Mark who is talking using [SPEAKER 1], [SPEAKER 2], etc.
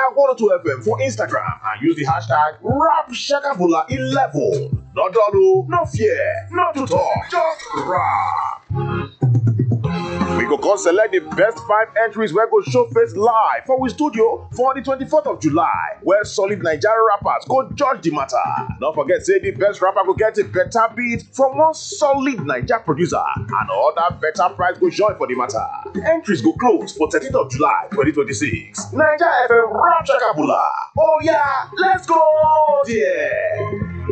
[SPEAKER 1] Naija 102 FM for Instagram and use the hashtag RapShakabula11. No dull o, no fear, no to talk, just rap. We go come select the best five entries wey go show face live for we studio for the 24th of July where solid Nigerian rappers go judge the matter. No forget say the best rapper go get a better beat from one solid Naija producer and other better price go join for the matter. Entries go close for 13th of July 2026. Naija FM Rap Shakabula. Oh yeah, let's go there.